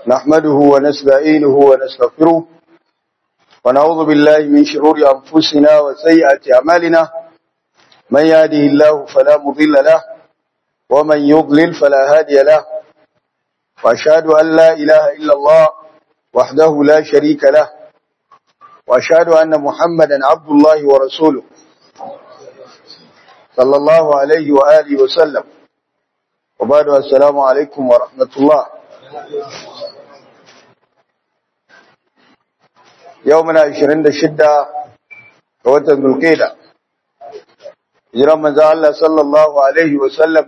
نحمده ونستعينه ونستغفره ونعوذ بالله من شرور أنفسنا وسيئات أعمالنا من يهده الله فلا مضل له ومن يضلل فلا هادي له وأشهد أن لا إله إلا الله وحده لا شريك له وأشهد أن محمدا عبد الله ورسوله صلى الله عليه وآله وسلم وبعد السلام عليكم ورحمة الله يومنا 26 وتن القيدة hijiran manzo Allah sallallahu alaihi wa sallam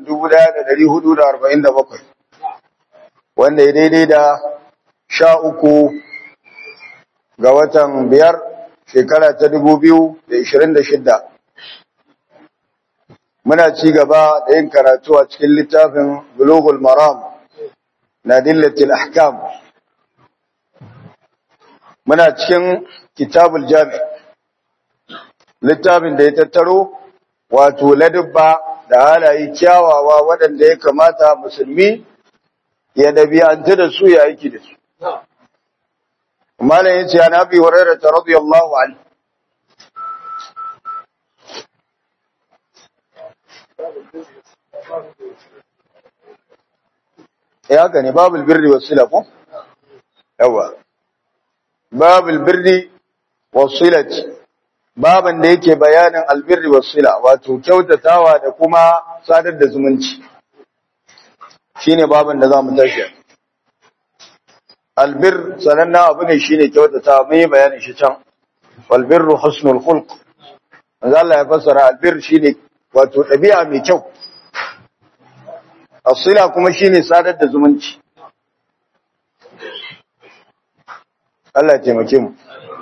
1447 wanda ya daidai da sha uku ga watan biyar shekara ta 2026 muna ci gaba da yin karatu a cikin littafin Bulughul Maram na Dillatil Ahkam muna cikin Kitabul Jami littafin da ya tattaro wato ladubba da halaye kyawawa waɗanda ya kamata musulmi ya dabi'anta da su ya aiki da su malam yace an abi hurairah radiyallahu anhu ya haka ne babul birri wasila ko yawa babul birri wasilati baban da yake bayanin albirri wasila wato kyautatawa da kuma sadar da zumunci shine baban da zamu tashi albir sananna abu ne shine kyautatawa mun yi bayanin shi can wal birru husnul khulq manzo Allah ya fassara albir shine wato dabi'a mai kyau asila kuma shine sadar da zumunci Allah ya taimake mu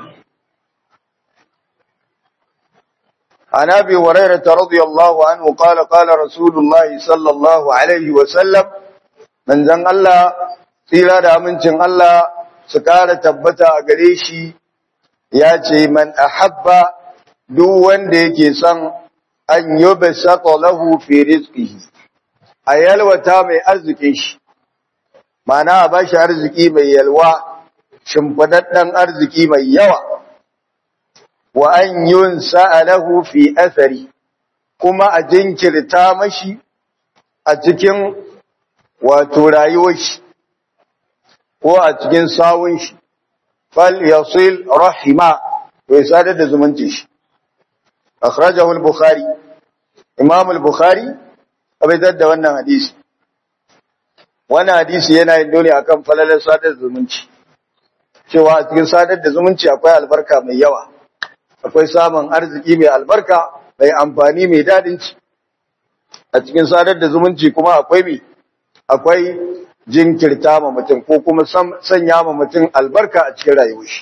عن ابي هريره رضي الله عنه قال قال رسول الله صلى الله عليه وسلم من زن الله tsira da amincin Allah su kara tabbata a gare shi ya ce man ahabba duk wanda yake son an yube lahu fi rizqihi a yalwata mai arzikin shi mana a bashi arziki mai yalwa shimfidaddan arziki mai yawa wa an yun sa'alahu fi athari kuma a jinkirta mashi a cikin wato rayuwar shi ko a cikin sawun shi fal yasil rahima to ya sadar da zumunci shi akhrajahu al-bukhari imam al-bukhari abaidar da wannan hadisi wannan hadisi yana yin dole akan falalar sadar da zumunci cewa a cikin sadar da zumunci akwai albarka mai yawa akwai samun arziki mai albarka mai amfani mai dadin ci a cikin sadar da zumunci kuma akwai mi akwai jinkirta ma mutum ko kuma sanya ma mutum albarka a cikin rayuwar shi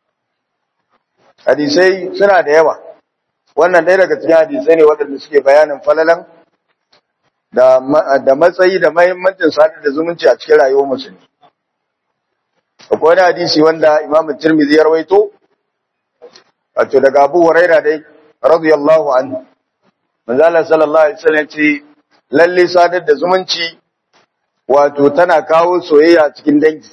hadisai suna da yawa wannan ɗaya daga cikin hadisai ne waɗanda suke bayanin falalan da da matsayi da mahimmancin sadar da zumunci a cikin rayuwar musulmi akwai wani hadisi wanda Imam Tirmidhi ya rawaito wato daga Abu Huraira dai radiyallahu anhu manzo Allah sallallahu alaihi wasallam ce lalle sadar da zumunci wato tana kawo soyayya cikin dangi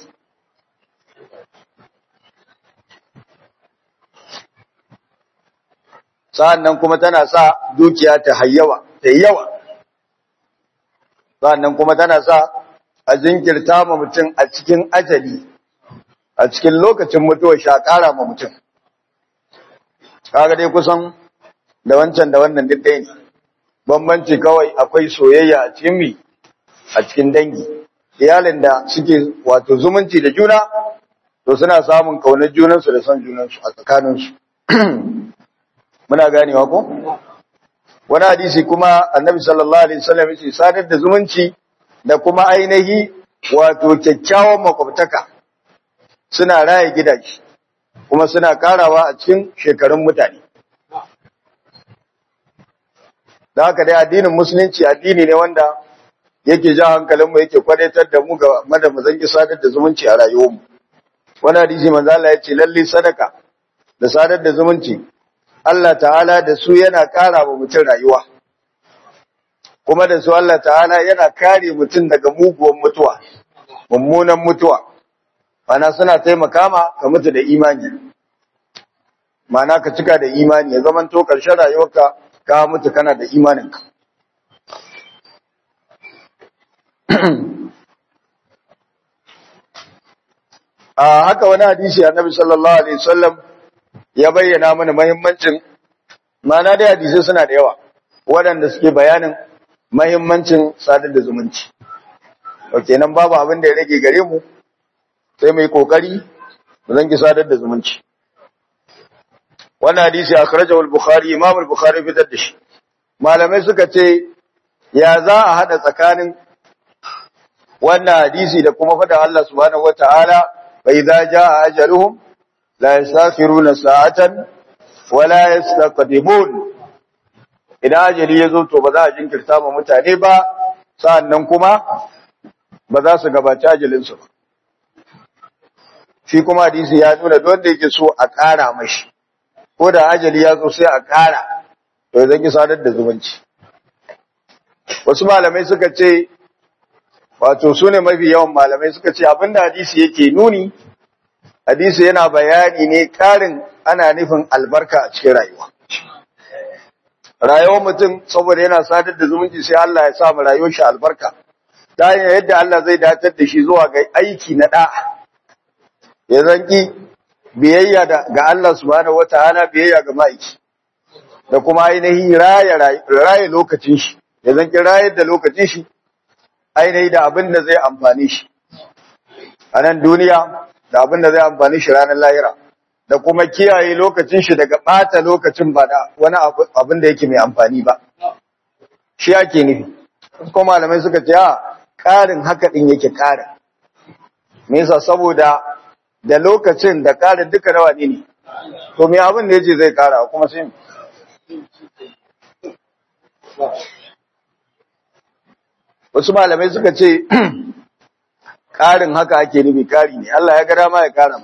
sa'annan kuma tana sa dukiya ta hayyawa ta yawa sa'annan kuma tana sa a jinkirta ma mutum a cikin ajali a cikin lokacin mutuwa sha ƙara ma mutum kaga dai kusan da wancan da wannan duk ɗaya ne bambanci kawai akwai soyayya a cikin mi a cikin dangi iyalin da suke wato zumunci da juna to suna samun kaunar junansu da son junansu a tsakaninsu muna ganewa ko wani hadisi kuma annabi sallallahu alaihi wasallam yace sadar da zumunci da kuma ainihi wato kyakkyawan makwabtaka suna raye gidaje kuma suna karawa a cikin shekarun mutane. Da haka dai addinin musulunci addini ne wanda yake ja hankalinmu yake kwadaitar da mu ga mada mu zangi sadar da zumunci a rayuwarmu. Wani hadisi manzo Allah ya ce lalle sadaka da sadar da zumunci Allah ta'ala da su yana kara wa mutum rayuwa. Kuma da su Allah ta'ala yana kare mutum daga muguwan mutuwa, mummunan mutuwa. mana suna taimaka ma ka mutu da imani mana ka cika da imani ya zaman to ƙarshen rayuwarka ka mutu kana da imaninka a haka wani hadisi annabi sallallahu alaihi wasallam ya bayyana mana muhimmancin mana da hadisi suna da yawa waɗanda suke bayanin muhimmancin sadar da zumunci ok nan babu abin da ya rage gare mu sai mai kokari mu zangi sadar da zumunci wannan hadisi akhrajahu al-bukhari imam al-bukhari fitar da shi malamai suka ce ya za a hada tsakanin wannan hadisi da kuma fada Allah subhanahu wataala fa idza jaa ajaluhum la yastakhiruna sa'atan wa la yastaqdimun idan ajali ya zo to ba za a jinkirta ma mutane ba sa'annan kuma ba za su gabaci ajalinsu ba shi kuma hadisi ya nuna don da yake so a ƙara mashi ko da ajali ya zo sai a ƙara to zan ki sadar da zumunci wasu malamai suka ce wato su ne mafi yawan malamai suka ce abinda hadisi yake nuni hadisi yana bayani ne ƙarin ana nufin albarka a cikin rayuwa rayuwar mutum saboda yana sadar da zumunci sai Allah ya sa mu rayuwar shi albarka ta hanyar yadda Allah zai datar da shi zuwa ga aiki na da'a ya zanki biyayya ga Allah subhanahu wataala biyayya ga ma'aiki da kuma ainihin raya raya lokacin shi ya zanki rayar da lokacin shi ainihi da abin da zai amfani shi a nan duniya da abin da zai amfani shi ranar lahira da kuma kiyaye lokacin shi daga ɓata lokacin ba da wani abin da yake mai amfani ba shi ake nufi kuma malamai suka ce a ƙarin haka ɗin yake ƙarin me yasa saboda da lokacin da ƙarin duka nawa ne ne to me abin da yace zai ƙara kuma sai wasu malamai suka ce ƙarin haka ake nufi ƙari ne Allah ya ga dama ya ƙara ma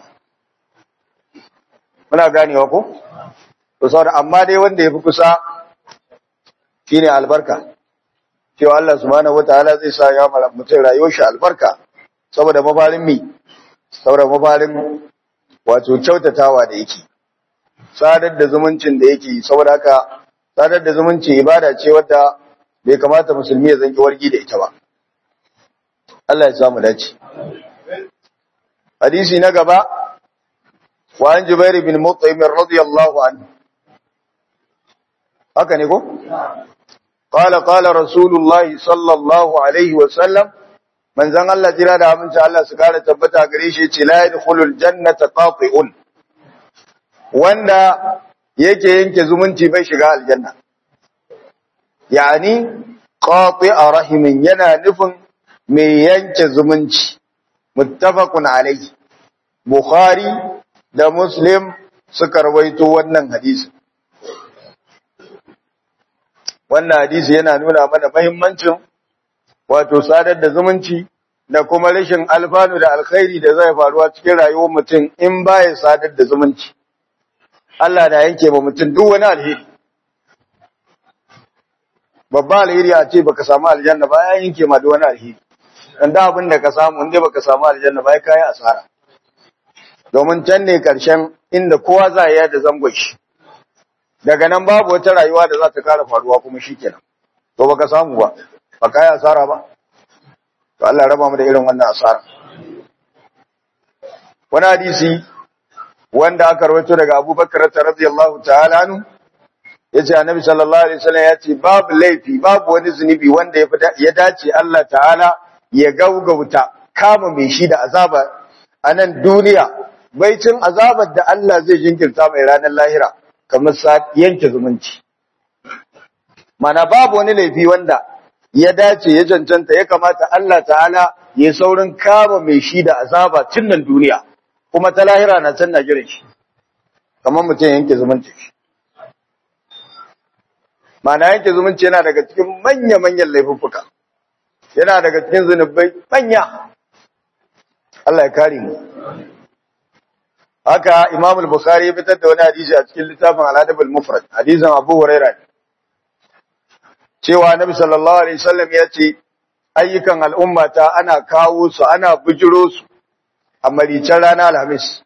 muna ganewa ko to saboda amma dai wanda yafi kusa shine albarka cewa Allah subhanahu wataala zai sa ya mara mutum rayuwar shi albarka saboda mafarin mi saboda mafarin wato kyautatawa da yake sadar da zumuncin da yake saboda haka sadar da zumunci ibada ce wadda bai kamata musulmi ya zanki wargi da ita ba Allah ya samu dace hadisi na gaba wa an jubair bin mut'im radiyallahu anhu haka ne ko qala qala rasulullahi sallallahu alaihi wa sallam manzon Allah jira da aminci Allah su kare tabbata gare shi ce la yadkhulul jannata qati'un wanda yake yanke zumunci bai shiga aljanna yani qati'a rahimin yana nufin mai yanke zumunci muttafaqun alayhi bukhari da muslim suka rawaito wannan hadisi wannan hadisi yana nuna mana muhimmancin wato sadar da zumunci da kuma rashin alfanu da alkhairi da zai faruwa cikin rayuwar mutum in baya sadar da zumunci Allah da yanke ba mutum duk wani alheri babba alheri a ce baka samu aljanna ba ya yanke ma duk wani alheri dan da abin da ka samu inda baka samu aljanna ba kai asara domin can ne karshen inda kowa za ya da zangon shi daga nan babu wata rayuwa da za ta kara faruwa kuma shikenan to baka samu ba ba kai asara ba to Allah raba mu da irin wannan asara wani hadisi wanda aka rawaito daga Abu Bakar radiyallahu ta'ala anhu yace Annabi sallallahu alaihi wasallam yace babu laifi babu wani zunubi wanda ya dace Allah ta'ala ya gaugauta kama mai shi da azaba a nan duniya baicin azabar da Allah zai jinkirta mai ranar lahira kamar sa yanke zumunci mana babu wani laifi wanda ya dace ya cancanta ya kamata Allah ta'ala ya saurin kama mai shi da azaba tun nan duniya kuma ta lahira na can na jiran shi kamar mutum yanke zumunci mana yanke zumunci yana daga cikin manya-manyan laifuffuka yana daga cikin zunubai manya Allah ya kare mu haka Imam al-Bukhari ya fitar da wani hadisi a cikin littafin Al-Adab al-Mufrad hadisin Abu Hurairah cewa Nabi sallallahu alaihi wasallam ya ce ayyukan al'ummata ana kawo su ana bujiro su a maricin rana alhamis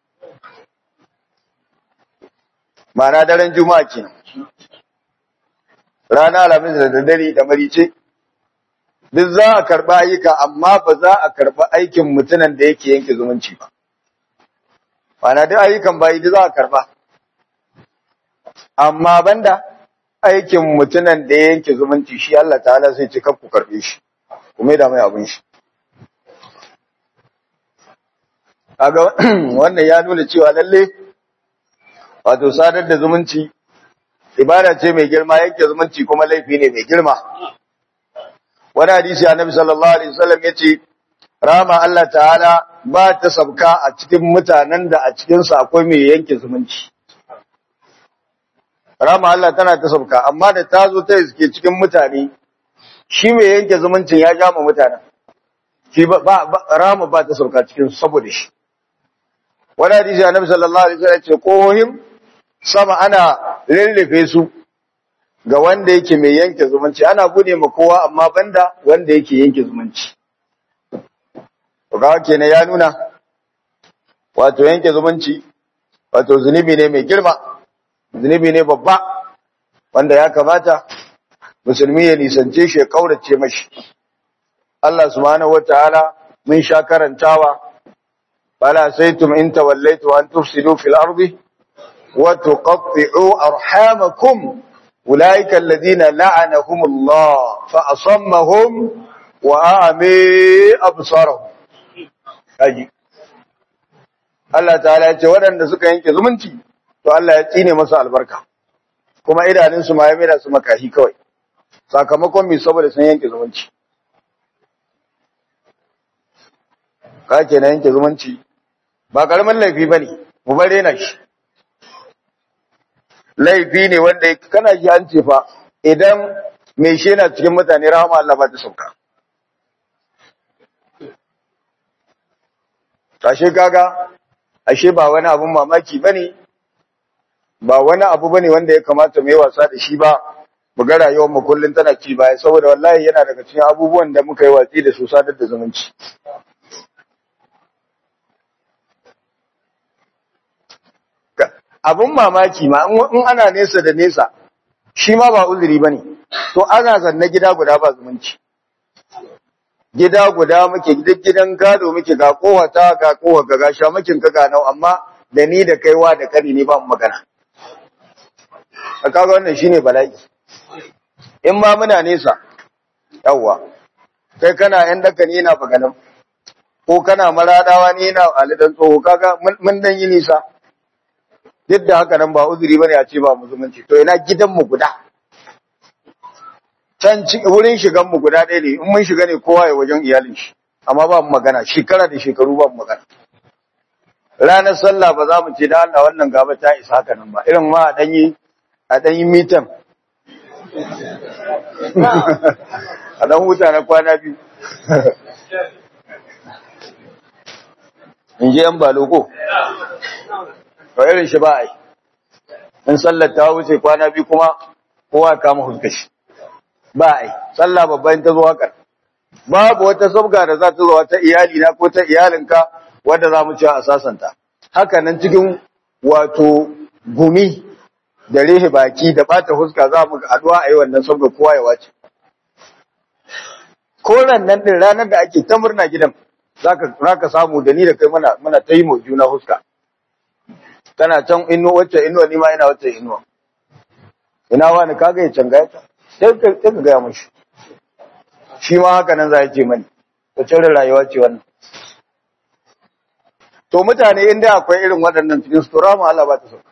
ma'ana daren juma'a kenan rana alhamis da daddare da marice duk za a karɓa ayyuka amma ba za a karɓa aikin mutumin da yake yanke zumunci ba ma'ana duk ayyukan bayi duk za a karɓa amma banda aikin mutumin da ya yanke zumunci shi Allah ta'ala sai ce ku karɓe shi kuma da mai abin shi kaga wannan ya nuna cewa lalle wato sadar da zumunci ibada ce mai girma yake zumunci kuma laifi ne mai girma wani hadisi annabi sallallahu alaihi wasallam yace rama Allah ta'ala ba ta sabka a cikin mutanen da a cikin su akwai mai yanke zumunci rama Allah tana ta sabka amma da ta zo ta iske cikin mutane shi mai yanke zumuncin ya jama mutanen shi ba rama ba ta sabka cikin saboda shi wani hadisi annabi sallallahu alaihi wasallam ce kohohim sama ana rirrife su ga wanda yake mai yanke zumunci ana bude ma kowa amma banda wanda yake yanke zumunci to ga kenan ya nuna wato yanke zumunci wato zunubi ne mai girma zunubi ne babba wanda ya kamata musulmi ya nisance shi ya kaurace mashi Allah subhanahu wataala mun sha karantawa bala saitum in tawallaitu an tufsidu fil ardi wa tuqatti'u arhamakum ulaika alladhina la'anahum Allah fa asammahum wa a'mi absarahum kaji Allah ta'ala ya ce waɗanda suka yanke zumunci to Allah ya tsine masu albarka kuma idanunsu ma ya mera su makahi kawai sakamakon mai saboda sun yanke zumunci ka ke na yanke zumunci ba karamin laifi ba ne mu bare na shi laifi ne wanda kana ji an ce fa idan mai shi yana cikin mutane rahama Allah ba ta sauka ashe kaga ashe ba wani abun mamaki bane ba wani abu bane wanda ya kamata mu yi wasa da shi ba mu ga rayuwar mu kullun tana ci baya saboda wallahi yana daga cikin abubuwan da muka yi watsi da su sadar da zumunci abun mamaki ma in ana nesa da nesa shi ma ba uzuri bane to ana zanne gida guda ba zumunci gida guda muke gidan gado muke ga kowata ga kowa ga gasha mukin ka ga nau amma da ni da kaiwa da kani ne ba mu magana kaga wannan shine bala'i in ma muna nesa yawa kai kana yan daka ni yana baganan ko kana maradawa ni yana alidan tsoho kaga mun dan yi nisa duk da haka nan ba uzuri bane a ce ba musulunci to ina gidan mu guda can wurin shigan mu guda ɗaya ne in mun shiga ne kowa ya wajen iyalin shi amma ba mu magana shekara da shekaru ba mu magana ranar sallah ba za mu ce da Allah wannan gaba ta isa haka nan ba irin ma a danyi a danyi mitan a dan huta na kwana biyu in je yan baloko to irin shi ba a yi in sallar ta wuce kwana biyu kuma kowa kama huskashi ba a yi sallah babban ta zo haka babu wata sabga da za ta zo ta iyali na ko ta iyalinka wadda za mu ci a sasanta haka nan cikin wato gumi da rehe baki da bata huska za mu haduwa a yi wannan sabga kowa ya wace koran nan din ranar da ake ta murna gidan zaka zaka samu da ni da kai muna muna ta yi mu juna huska tana can ino wacce ino ni ma ina wacce ino ina wani kaga ya canga ta sai ka sai ka gaya mushi shi ma haka nan za ya ce mani ta cire rayuwa ce wannan to mutane inda akwai irin waɗannan cikin su rama Allah ba ta sauka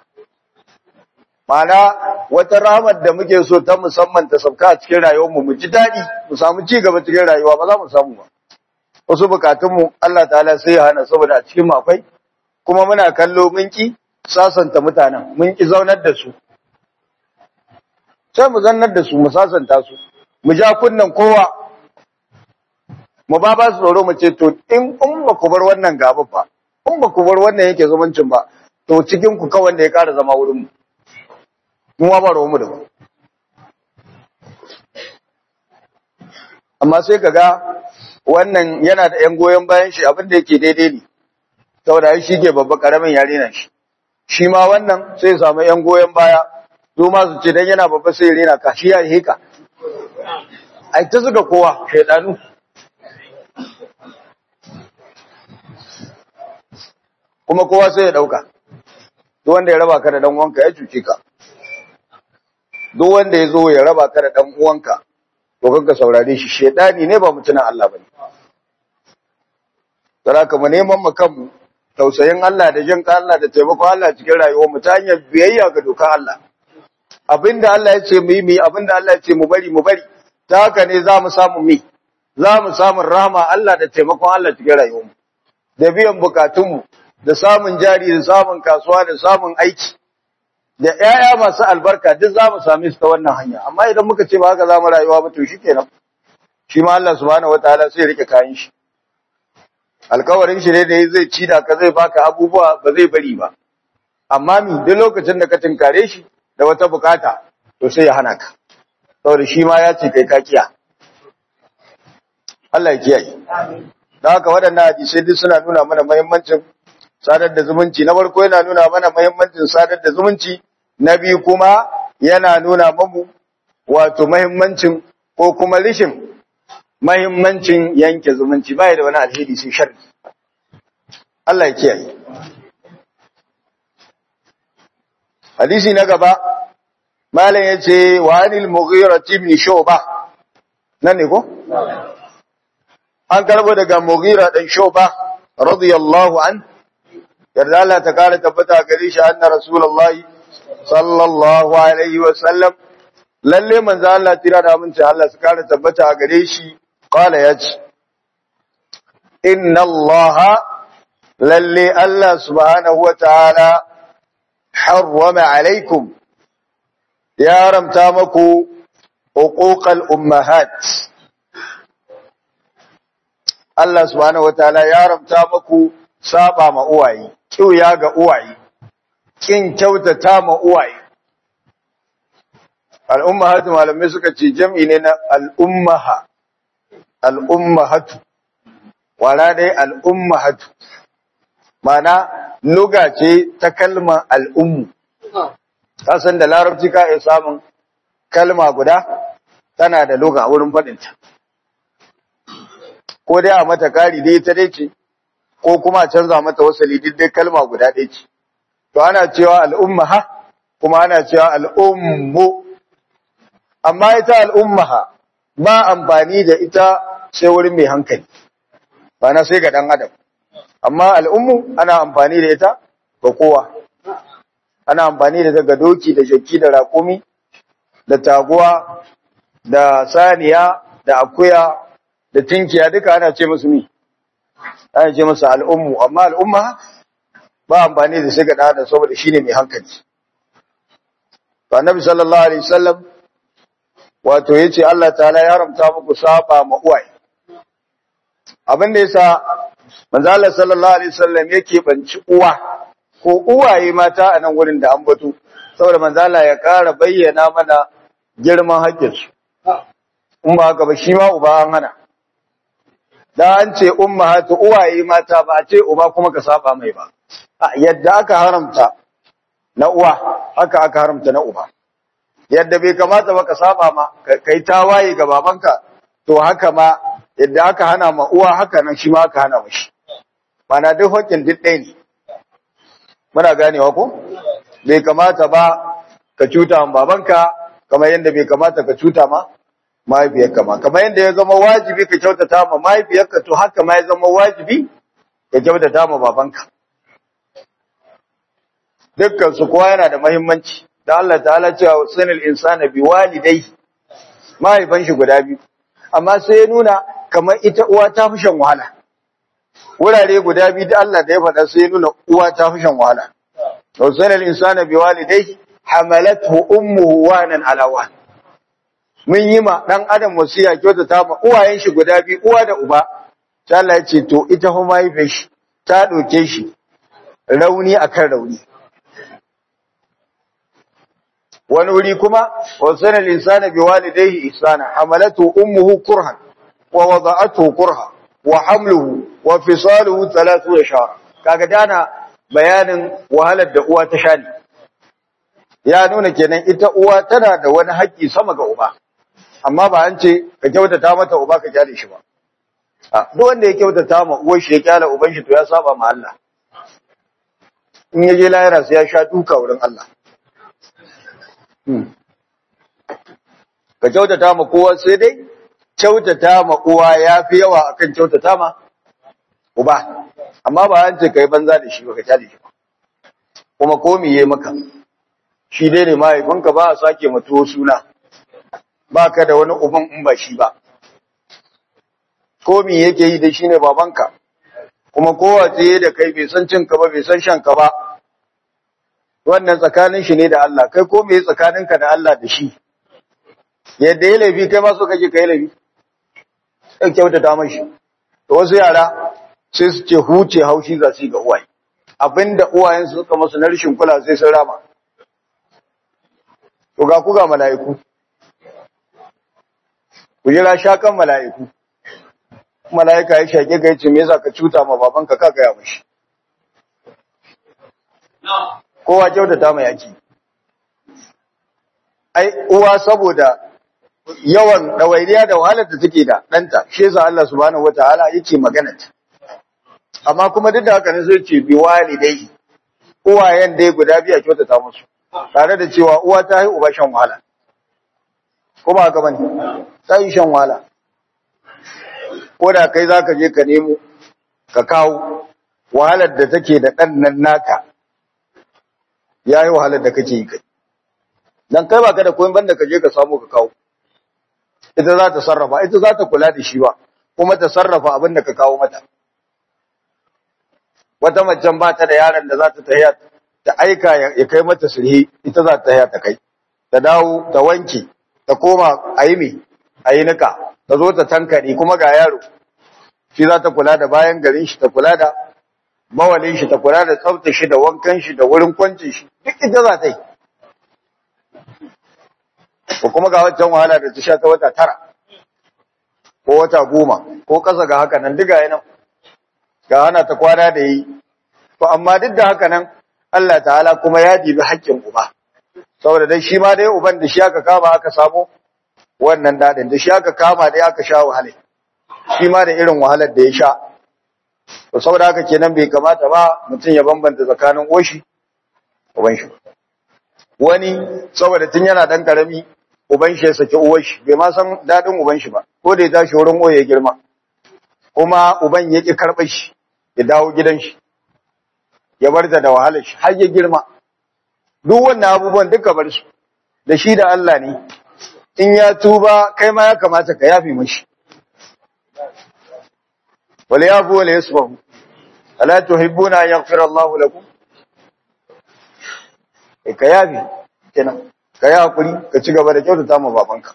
Mana wata ramar da muke so ta musamman ta sauka a cikin rayuwar mu mu ji daɗi mu samu ci gaba cikin rayuwa ba za mu samu ba wasu bukatun mu Allah ta'ala sai ya hana saboda a cikin mu akwai kuma muna kallo mun ki sasanta mutanen mun ki zaunar da su sai mu zannar da su mu sasanta su mu ja kunnan kowa mu ba ba su tsoro mu ce to in in ba ku bar wannan gaba ba in ba ku bar wannan yake zumuncin ba to cikin ku kawai da ya ƙara zama wurin mu mu ma ba mu da ba amma sai kaga wannan yana da yan goyon bayan shi abin da yake daidai ne saboda shi ke babba karamin yare na shi shi ma wannan sai samu yan goyon baya su ma su ce dan yana babba sai rena ka shi ya heka ai ta suka kowa shaidanu kuma kowa sai ya dauka duk wanda ya raba ka da dan uwanka ya cuce ka duk wanda ya zo ya raba ka da dan uwanka to kanka saurare shi shedani ne ba mutunan Allah bane saraka mu neman mu kanmu tausayin Allah da jin Allah da taimakon Allah cikin rayuwar mu ta hanyar biyayya ga dokar Allah abinda Allah ya ce mu yi mu yi abinda Allah ya ce mu bari mu bari ta haka ne za mu samu mi za mu samu rahama Allah da taimakon Allah cikin rayuwar mu da biyan bukatun mu da samun jari da samun kasuwa da samun aiki da ƴaƴa masu albarka duk za mu same su ta wannan hanya amma idan muka ce ba haka za mu rayuwa ba to shikenan shi ma Allah subhanahu wataala sai ya rike kayan shi alkawarin shi ne da zai ci da ka zai baka abubuwa ba zai bari ba amma mi duk lokacin da ka tinkare shi da wata bukata to sai ya hana ka saboda shi ma ya ce kai ka kiya Allah ya kiyaye da haka waɗannan hadisai duk suna nuna mana muhimmancin sadar da zumunci na farko yana nuna mana muhimmancin sadar da zumunci na biyu kuma yana nuna mamu wato muhimmancin ko kuma rishin mahimmancin yanke zumunci bai da wani alheri sai sharri Allah ya kiyaye hadisi na gaba malam yace wa anil mughira ibn shuba nan ne ko an karbo daga mughira dan shuba radiyallahu an yarda Allah ta kare tabbata gare shi anna rasulullahi sallallahu alaihi wa sallam lalle manzo Allah tira da aminci Allah su kare tabbata a gare shi qala yace inna Allah lalle Allah subhanahu wa ta'ala harrama alaikum ya ramta maku uquqal ummahat Allah subhanahu wa ta'ala ya ramta maku saba ma uwaye kiuya ga uwaye kin kyautata ma uwaye al'ummahatu malamai suka ce jam'i ne na al'ummaha, al'ummahatu, wala dai al'ummahatu, mana luga ce ta kalmar al'ummu, kasan da larabci ka iya samun kalma guda tana da luga a wurin faɗinta. Ko dai a mata kari dai ta dai ce, ko kuma a canza mata wasali dai kalma guda ɗaya ce. To ana cewa al'ummaha, kuma ana cewa al'ummu. amma ita al'ummaha ba amfani da ita sai wurin mai hankali, ba na sai ga ɗan adam. Amma al'ummu ana amfani da ita ga kowa, ana amfani da ita ga doki da jaki da raƙumi, da taguwa, da saniya, da akuya, da tinkiya duka ana ce musu mi, ana ce musu al'ummu, amma al'umma ba amfani da sai ga ɗan adam saboda shi ne mai hankali. Ba Nabi sallallahu Alaihi wasallam wato yace Allah ta'ala ya haramta muku saba ma uwaye abin da yasa manzo Allah sallallahu alaihi wasallam yake banci uwa ko uwaye mata a nan wurin da an batu saboda manzo Allah ya ƙara bayyana mana girman haƙƙin su in ba haka ba shi ma uba an hana da an ce ummahatu uwaye mata ba a ce uba kuma ka saba mai ba yadda aka haramta na uwa haka aka haramta na uba yadda bai kamata ba ka saba ma kai tawaye ga babanka to haka ma yadda aka hana ma uwa haka nan shi ma aka hana mashi mana duk hakkin duk ɗaya ne muna ganewa ko bai kamata ba ka cuta ma babanka kamar yadda bai kamata ka cuta ma mahaifiyarka ma kamar yadda ya zama wajibi ka kyautata ma mahaifiyarka to haka ma ya zama wajibi ka kyautata ma babanka dukkan su kowa yana da muhimmanci da Allah ta'ala cewa sanil insana bi walidai mahaifan shi guda biyu amma sai ya nuna kamar ita uwa ta fi shan wahala wurare guda biyu da Allah da ya faɗa sai ya nuna uwa ta fi shan wahala to sanil insana bi walidai hamalathu ummuhu wanan ala wan mun yi ma dan adam wasiya kyauta ta ma uwayen shi guda biyu uwa da uba sai Allah ya ce to ita fa mahaifin shi ta doke shi rauni akan rauni wani wuri kuma wasana linsana bi walidayhi ihsana hamalatu ummuhu kurhan wa wada'atuhu kurha wa hamluhu wa fisaluhu 30 shahra kaga dana bayanin wahalar da uwa ta sha ne ya nuna kenan ita uwa tana da wani haƙƙi sama ga uba amma ba an ce ka kyautata mata uba ka kyale shi ba a duk wanda ya kyautata ma uwar shi ya kyale uban shi to ya saba ma Allah in ya je lahira sai ya sha duka wurin Allah ka kyautata ma kowa sai dai kyautata ma uwa ya fi yawa akan kyautata ma uba amma ba an ce kai banza da shi ba ka kyale shi ba kuma ko me yayi maka shi dai ne mahaifinka ba a sake mutuwo suna ba ka da wani uban in ba shi ba ko me yake yi da shi ne babanka kuma kowa tsaye da kai bai san cinka ba bai san shanka ba wannan tsakanin shi ne da Allah kai ko me tsakaninka da Allah da shi yadda ya laifi kai ma so kake kai laifi sai kyautata mashi to wasu yara sai su ce huce haushi za su yi ga uwaye abinda uwayen su suka masu na rashin kula sai sun rama to ga ku ga mala'iku ku jira shakan mala'iku mala'ika ya shake ka yace me yasa ka cuta ma babanka ka gaya mishi kowa kyautata mai yaki ai uwa saboda yawan dawainiya da wahalar da take da danta shi yasa Allah subhanahu wataala yake magana ta amma kuma duk da haka ne sai ce bi walidai uwayen dai guda biya kyautata musu tare da cewa uwa ta yi uba shan wahala kuma haka bane ta yi shan wahala ko da kai zaka je ka nemo ka kawo wahalar da take da dan nan naka yayi wahalar da kake yi kai dan kai baka da koyon banda ka je ka samu ka kawo ita za ta sarrafa ita za ta kula da shi ba kuma ta sarrafa abin da ka kawo mata wata macen ba ta da yaron da za ta tahiya ta aika ya kai mata sulhi ita za ta tahiya ta kai ta dawo ta wanke ta koma a yi me a yi nika ta zo ta tankare kuma ga yaro shi za ta kula da bayan garin shi ta kula da mawalin shi ta kula da tsafta shi da wankan shi da wurin kwancin shi duk ita za ta yi ko kuma ga wancan wahala da ta sha ta wata tara ko wata goma ko kasa ga haka nan diga yana ga hana ta kwana da yi to amma duk da haka nan Allah ta'ala kuma ya dibi haƙƙin uba saboda dai shi ma dai uban da shi aka kama aka samu wannan dadin da shi aka kama dai aka sha wahala shi ma da irin wahalar da ya sha to saboda haka kenan bai kamata ba mutum ya bambanta tsakanin oshi uban shi wani saboda tun yana dan karami uban shi ya saki uwar shi bai ma san dadin uban shi ba ko da ya tashi wurin oye girma kuma uban ya ki karɓar shi ya dawo gidan shi ya bar da wahalar shi har ya girma duk wannan abubuwan duka bar su da shi da Allah ne in ya tuba kai ma ya kamata ka yafi mashi wala yafu wala yasfahu ala tuhibbuna an yaghfira Allahu lakum ka yafi kenan ka yi hakuri ka ci gaba da kyautata ma babanka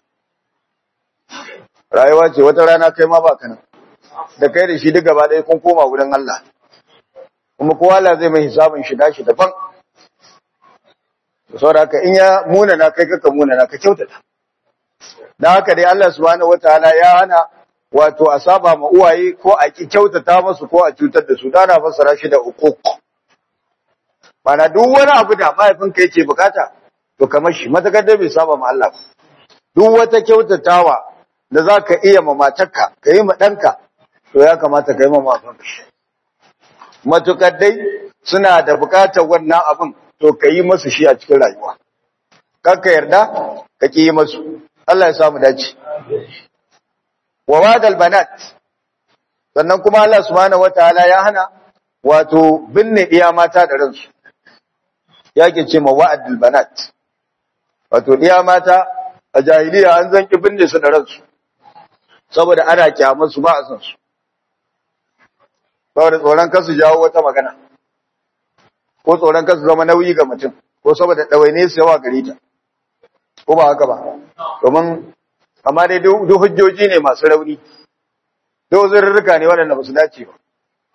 rayuwa ce wata rana kai ma baka nan da kai da shi duk gaba ɗaya kun koma wurin Allah kuma kowa Allah zai mai hisabin shi dashi daban saboda haka in ya muna na kai kaka muna na ka kyautata dan haka dai Allah subhanahu wataala ya hana wato a saba ma uwaye ko a ki kyautata musu ko a cutar da su dana fassara shi da uquq Bana duk wani abu da mahaifinka yake bukata to kamar shi matakar da bai saba ma Allah duk wata kyautatawa da zaka iya ma matarka ka yi ma danka to ya kamata ka yi ma mahaifinka shi matukar dai suna da bukatar wannan abin to ka yi masu shi a cikin rayuwa ka yarda ka ki yi masu Allah ya samu dace wa wadal banat sannan kuma Allah subhanahu wataala ya hana wato binne iya mata da ransu yake ce ma wa'adul banat wato iya mata a jahiliya an zanki binne su da ransu saboda ana kyamar su ba a san su saboda tsoron kasu jawo wata magana ko tsoron kasu zama nauyi ga mutum ko saboda ɗawaine su yawa gare ta ko ba haka ba domin amma dai duk hujjoji ne masu rauni duk zurrurruka ne waɗanda ba su dace ba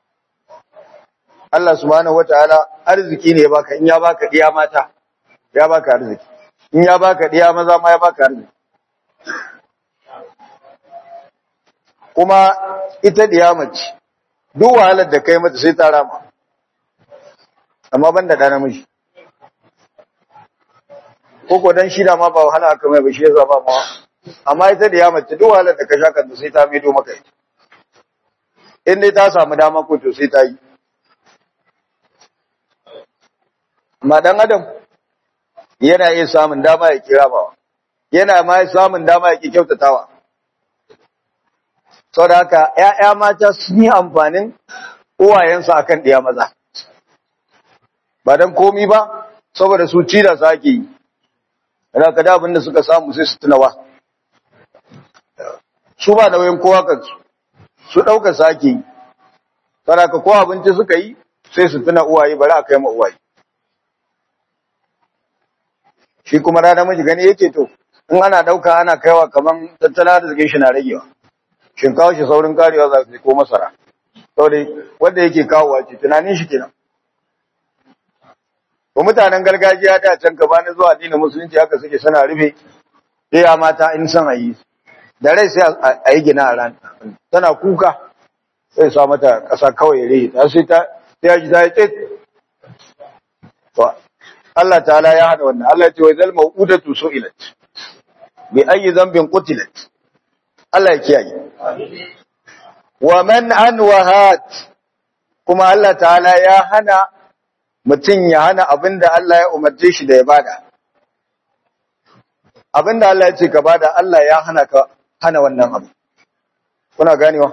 Allah subhanahu wataala arziki ne ya baka in ya baka diya mata ya baka arziki in ya baka diya maza ma ya baka arziki kuma ita diya mace duk wahalar da kai mata sai ta rama amma ban da ɗa namiji ko ko dan shi da ma ba wahala aka mai ba shi yasa ba ma amma ita da ya mace duk wahalar da ka sha kanta sai ta maido maka ita in dai ta samu dama ko to sai ta yi amma dan adam yana iya samun dama ya kira bawa yana ma samun dama ya ki kyautatawa saboda haka ƴaƴa mata sun yi amfanin uwayensu akan ɗiya maza ba dan komi ba saboda su ci da sake yi yana kada abin da suka samu sai su tunawa su ba nauyin kowa kansu su ɗauka sake yi saboda ko abinci suka yi sai su tuna uwaye bari a kai ma uwaye shi kuma rana miji gani yake to in ana ɗauka ana kaiwa kaman tattala da zage shi na ragewa shinkawa shi saurin karewa za su ko masara saboda wanda yake kawowa ce tunanin shi kenan ko mutanen gargajiya da can gabanin zuwa addinin musulunci haka suke suna rufe ya mata in san ayi da rai sai a yi gina a ran tana kuka sai sa mata ƙasa kawai rai ta sai ta ta ji ta yi tsit Allah ta'ala ya hada wannan Allah ya ce wa zal mau'udatu su'ilat bi ayyi dhanbin qutilat Allah ya kiyaye wa man an wahat kuma Allah ta'ala ya hana mutum ya hana abinda Allah ya umarce shi da ya bada abinda Allah ya ce ka bada Allah ya hana ka hana wannan abu kuna ganewa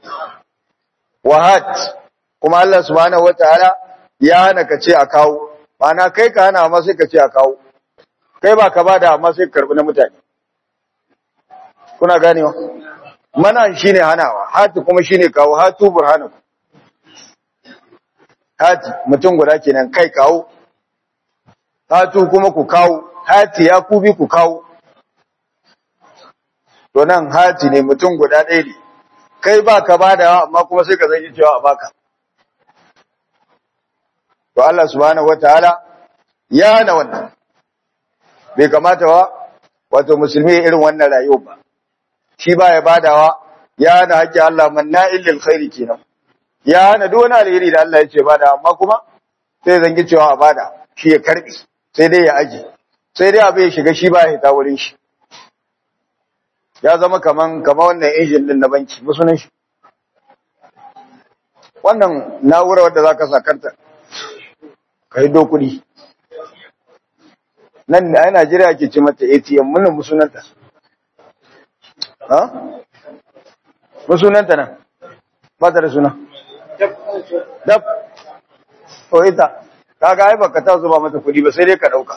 wahat kuma Allah subhanahu wataala ya hana ka ce a kawo Ma'ana kai ka hana amma sai ka ce a kawo kai ba ka bada amma sai ka karbi na mutane kuna ganewa mana shine hanawa hati kuma shine kawo hatu burhanaku hati mutum guda kenan kai kawo hatu kuma ku kawo hati ya kubi ku kawo to nan hati ne mutum guda ɗaya ne kai ba ka bada amma kuma sai ka zai cewa a baka to Allah subhanahu wataala ya hana wannan bai kamata ba wato musulmi irin wannan rayuwa ba shi ba ya badawa ya hana haƙƙi Allah manna'il lil khairi kenan ya hana duk wani alheri da Allah ya ce bada amma kuma sai zangi cewa a bada shi ya karbi sai dai ya aje sai dai abu ya shiga shi ba ya hita wurin shi ya zama kaman kaman wannan injin din na banki musunan shi wannan na'ura wadda zaka sakarta kai do kudi nan a Najeriya ke ce mata ATM mun musunanta ha musunanta nan ba ta da suna dab to ita kaga ai baka ta zuba mata kudi ba sai dai ka dauka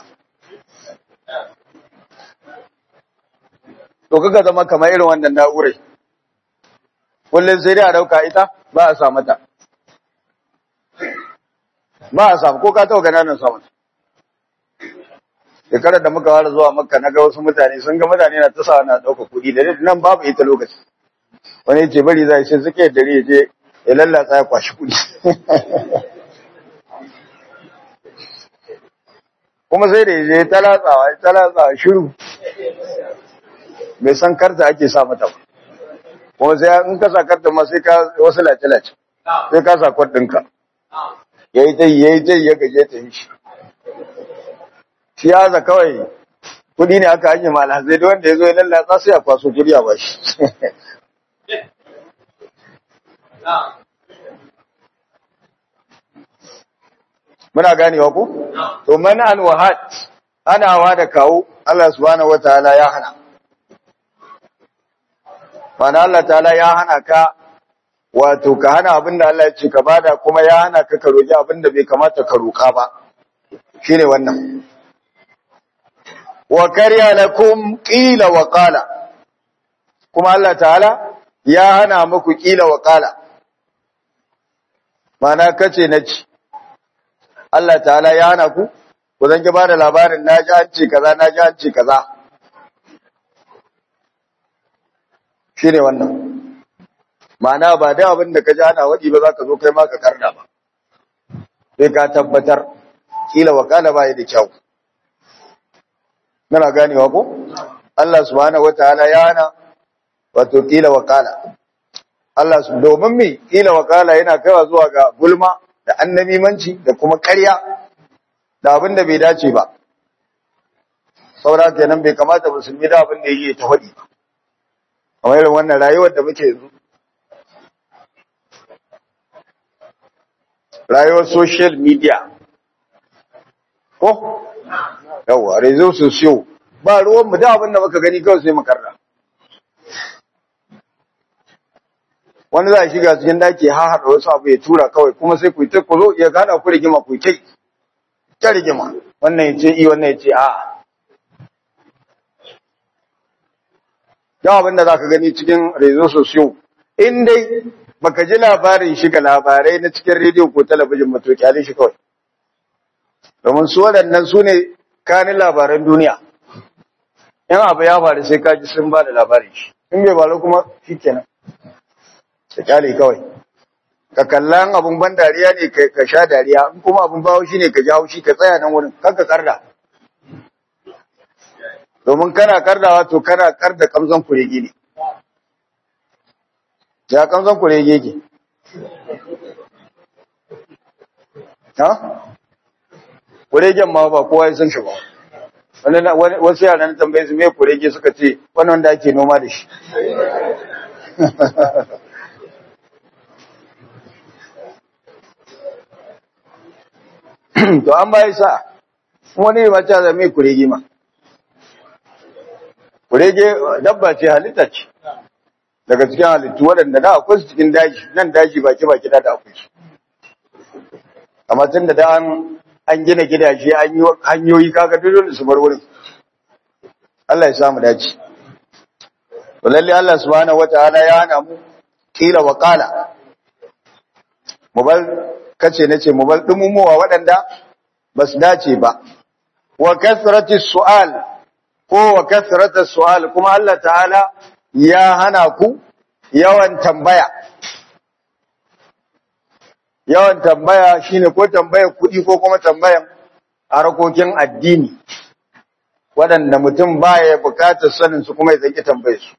to kaga zama kamar irin wannan na'urai kullum sai dai a dauka ita ba a sa mata ba a samu ko ka taɓa gana nan samun shekarar da muka fara zuwa makka na ga wasu mutane sun ga mutane na tasa na ɗauka kuɗi da nan babu ita lokaci wani ce bari za shi suke dare ya je ya lallatsa ya kwashi kuɗi kuma sai da ya je ta latsawa ta latsawa shiru bai san karta ake sa mata ba kuma sai in ka sa karta ma sai ka wasu lace-lace sai ka sa kwan ɗinka ya yi tai ya yi tai ya gaje ta yi shi shi ya za kawai kudi ne aka hanyar malazai da wanda ya zo ya lallatsa sai a kwaso kudi a bashi muna ganewa ku? to mana an wahat hanawa da kawo Allah subhanahu wataala ya hana mana Allah ta'ala ya hana ka wato ka hana abinda Allah ya ce ka bada kuma ya hana ka ka roki abinda bai kamata ka roka ba shine wannan wa kariya lakum qila wa qala kuma Allah ta'ala ya hana muku qila wa qala mana kace naci Allah ta'ala ya hana ku ku zan ki bada labarin naji an ce kaza naji an ce kaza shine wannan ma'ana ba da abin da ka ji ana waɗi ba za ka zo kai ma ka karda ba sai ka tabbatar kila wakala ba da kyau muna ganewa ko Allah subhanahu wataala ya hana wato kila wakala Allah su domin me kila wakala yana kaiwa zuwa ga gulma da annamimanci da kuma ƙarya da abin da bai dace ba saboda kenan bai kamata musulmi da abin da yake ta faɗi ba kamar irin wannan rayuwar da muke yanzu rayuwar social media ko yawa rezo sosiyo ba ruwan mu da abin da muka gani kawai sai mu karra wani za a shiga cikin daki ha haɗa wasu abu ya tura kawai kuma sai ku yi ta kuzo ya gana ku rigima ku kai ta rigima wannan ya ce i wannan ya ce a yawa abin da za ka gani cikin rezo sosiyo in dai baka ji labarin shiga labarai na cikin rediyo ko talabijin mato kyalin shi kawai domin su waɗannan su ne kanin labaran duniya in abu ya faru sai ka ji sun ba da labarin shi in bai faru kuma shi kenan ka kyale kawai ka kalla abun ban dariya ne ka sha dariya in kuma abun bawo shi ne ka ji haushi ka tsaya nan wurin kar ka karda domin kana kardawa to kana karda kamzon kuregi ne ya kamzon kurege ke ha kuregen ma ba kowa ya san shi ba wasu yaran tambaye su me kurege suka ce wannan da ake noma da shi to an bayi sa wani ne mace da mai kurege ma kurege dabba ce halitta ce daga cikin halittu waɗanda da akwai su cikin daji nan daji baki baki da akwai su amma tun da da an gina gidaje an yi hanyoyi kaga dole su bar wurin Allah ya samu dace to lalle Allah subhanahu wataala ya hana mu kila wa qala mu bar kace nace mu bar dumumuwa waɗanda ba su dace ba wa kasrati su'al ko wa kasrata su'al kuma Allah ta'ala ya hana ku yawan tambaya yawan tambaya shine ko tambayar kuɗi ko kuma tambayan harkokin addini waɗanda mutum baya bukatar sanin su kuma ya zaki tambaye su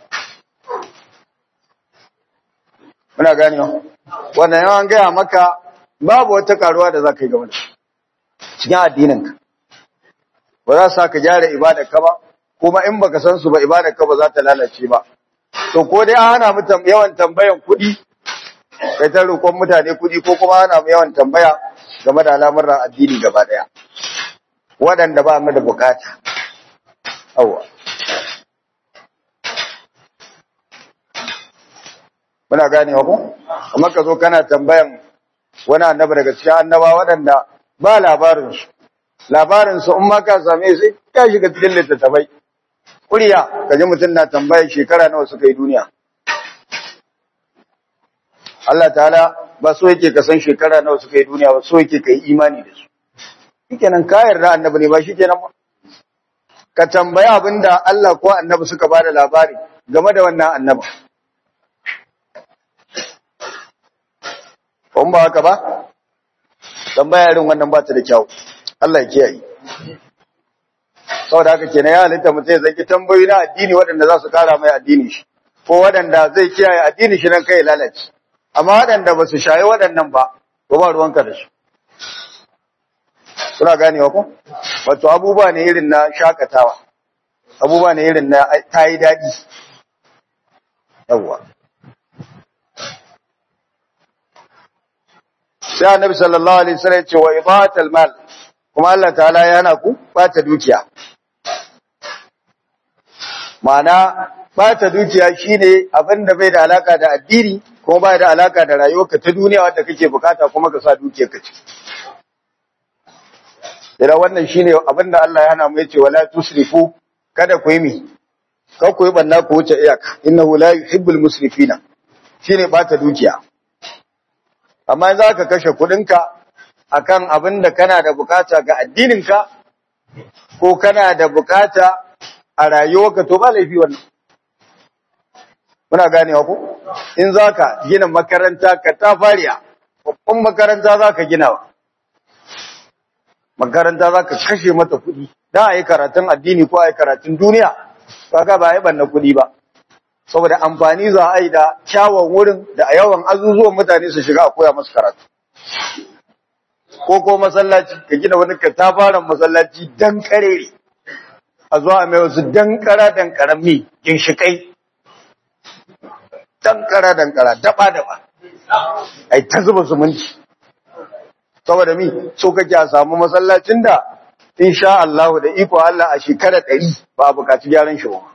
muna gani wannan yawan gaya maka babu wata karuwa da za ka yi game da cikin addininka ba za su ka gyara ibadarka ba kuma in baka san su ba ibadarka ba za ta lalace ba to ko dai an hana mu yawan tambayan kuɗi kai ta roƙon mutane kuɗi ko kuma hana mu yawan tambaya game da al'amuran addini gaba ɗaya waɗanda ba mu da bukata awwa muna ganewa ko kamar ka zo kana tambayan wani annabi daga cikin annaba waɗanda ba labarinsu labarinsu in ma ka same su ya shiga cikin littattafai kuriya ka ji mutum na tambayar shekara nawa suka yi duniya Allah ta'ala ba so yake ka san shekara nawa suka yi duniya ba so yake ka yi imani da su shikenan ka yarda annabi ne ba shikenan ba ka tambaya abinda Allah ko annabi suka bada labari game da wannan annabi in ba haka ba tambaya irin wannan ba ta da kyau Allah ya kiyaye saboda haka kenan ya halitta mutum ya zaki tambayoyi na addini waɗanda za su kara mai addini shi ko waɗanda zai kiyaye addini shi nan kai lalace amma waɗanda ba su shayi waɗannan ba ko ba ruwanka da su suna ganewa ko wato abubuwa ne irin na shakatawa abubuwa ne irin na tayi daɗi yawwa sai annabi sallallahu alaihi wasallam ya ce wa idatul mal kuma Allah ta'ala yana ku bata dukiya ma'ana bata dukiya shine abin da bai da alaka da addini kuma bai da alaka da rayuwarka ta duniya wanda kake bukata kuma ka sa dukiyar ka ciki Ira wannan shine abin da Allah ya hana mu yace wala tusrifu kada ku yi mi kar ku yi banna ku wuce iyaka innahu la yuhibbul musrifina shine bata dukiya amma za ka kashe kudinka akan abin da kana da bukata ga addininka ko kana da bukata a rayuwarka to ba laifi wannan muna ganewa ko in za ka gina makaranta ka ta fariya babban makaranta za ka gina wa makaranta za ka kashe mata kudi don a yi karatun addini ko a yi karatun duniya kaga ba a yi banna kudi ba saboda amfani za a yi da kyawun wurin da a yawan azuzuwan mutane su shiga a koya masu karatu ko ko masallaci ka gina wani katafaren masallaci dan karere a zuwa mai wasu dan kara dan karami ginshikai dan kara dan kara daba daba ai ta zuba zumunci saboda mi so kake a samu masallacin da insha Allah da iko Allah a shekara 100 ba a bukaci gyaran shi ba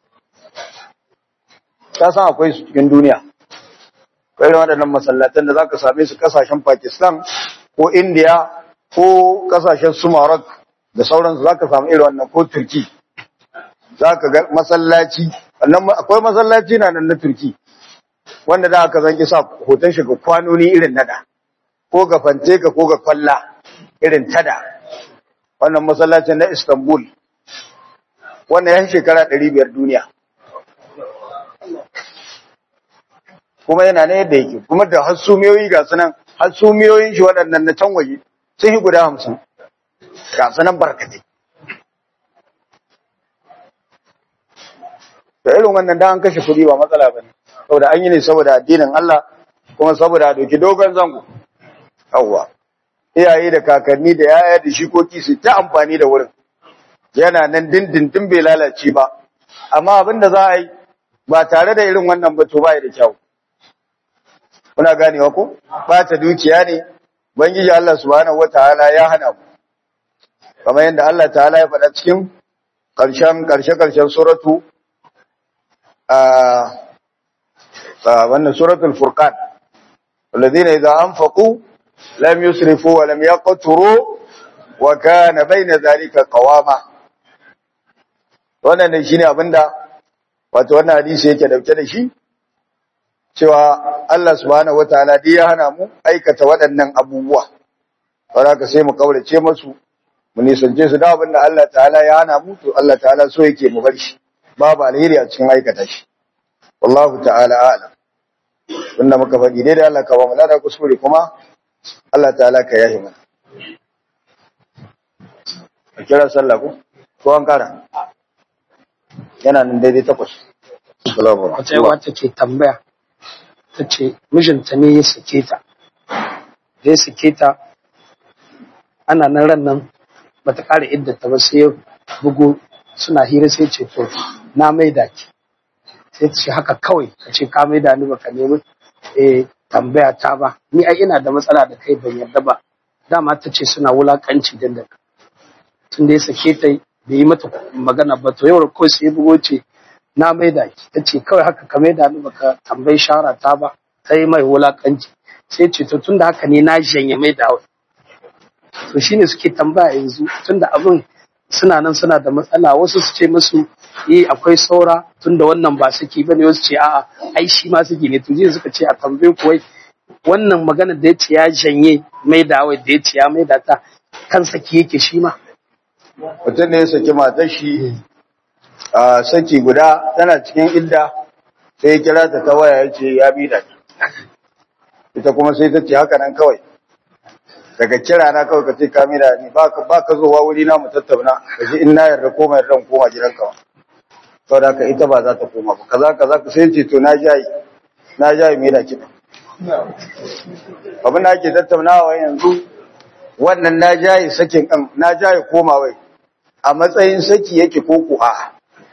ka san akwai su cikin duniya akwai waɗannan masallatan da zaka same su kasashen Pakistan ko India ko kasashen su Maroc da sauransu zaka samu irin wannan ko Turki zaka ga masallaci wannan akwai masallaci na nan na Turki wanda da aka zanki sa hoton shi ga kwanoni irin nada ko ga fanteka ko ga kwalla irin tada wannan masallacin na Istanbul wannan yan shekara 500 duniya kuma yana ne yadda yake kuma da hasumiyoyi ga sunan hasumiyoyin shi waɗannan na can waje sun yi guda hamsin ga sunan barkatai da irin wannan da an kashe kuɗi ba matsala ba ne saboda an yi ne saboda addinin Allah kuma saboda a doki dogon zango yawwa iyaye da kakanni da yaya da shikoki su ta amfani da wurin yana nan dindindin bai lalace ba amma abin da za a yi ba tare da irin wannan ba to ba da kyau kuna ganewa ko ba ta dukiya ne bangiji Allah subhanahu wataala ya hana mu kamar yadda Allah ta'ala ya faɗa cikin ƙarshen ƙarshe ƙarshen suratu a wannan suratul furqan alladhina idza anfaqu lam yusrifu wa lam yaqturu wa kana bayna dhalika qawama wannan ne shine abinda wato wannan hadisi yake dauke da shi cewa Allah subhanahu wataala dai ya hana mu aikata waɗannan abubuwa saboda sai mu kaurace musu mu nisance su da abinda Allah ta'ala ya hana mu to Allah ta'ala so yake mu bar shi babu alheri a cikin aikata shi wallahu ta'ala a'lam wanda muka faɗi dai da Allah ka ba mu lada kuskure kuma Allah ta'ala ka yahi mana a kira sallah ko ko an kara yana nan daidai takwas salamu wata yawa ta ke tambaya ta ce mijinta ne ya sake ta da ya sake ta ana nan ran nan ba ta ƙara iddata ba sai ya bugu suna hira sai ce to na maida ki sai ta ce haka kawai ka ce ka maida ni baka nemi eh tambaya ta ba ni ai ina da matsala da kai ban yarda ba dama ta ce suna wulakanci dan da tun da ya sake ta bai yi mata magana ba to yau ko sai bugo ce na maida ki ta ce kawai haka ka maida ni baka tambayi shara ta ba sai mai wulakanci sai ce to tunda haka ne na janye maida wa to shine suke tambaya yanzu tunda abin suna nan suna da matsala wasu su ce musu eh akwai saura tunda wannan ba saki bane wasu ce a'a ai shi ma saki ne to jiya suka ce a tambaye ku wai wannan magana da ya ce ya janye maida wa da ya ce ya maida ta kan saki yake shi ma mutum ne ya saki matar shi a saki guda tana cikin idda sai ya kira ta ta waya ya ce ya bi da ita kuma sai ta ce haka nan kawai daga kira na kawai ka ce ka mi da ni ba ka zowa wuri na mu tattauna ka ji in na yarda koma yarda in koma gidan ka sau da ka ita ba za ta koma ba kaza kaza ka sai ce to na jayi na jayi me da kiɗa abin da ake tattaunawa yanzu wannan na jayi sakin kan na jayi koma wai a matsayin saki yake ko ku a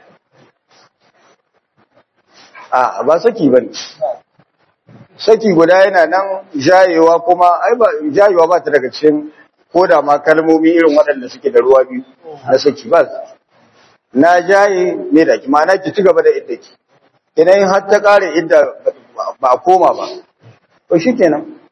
a ba saki bane saki guda yana nan jayewa kuma ai ba jayewa ba ta daga cikin koda ma kalmomi irin waɗanda suke da ruwa biyu na saki ba na jaye me da ki ma'ana ki ci gaba da idda ki idan har ta kare idda ba a koma ba to shikenan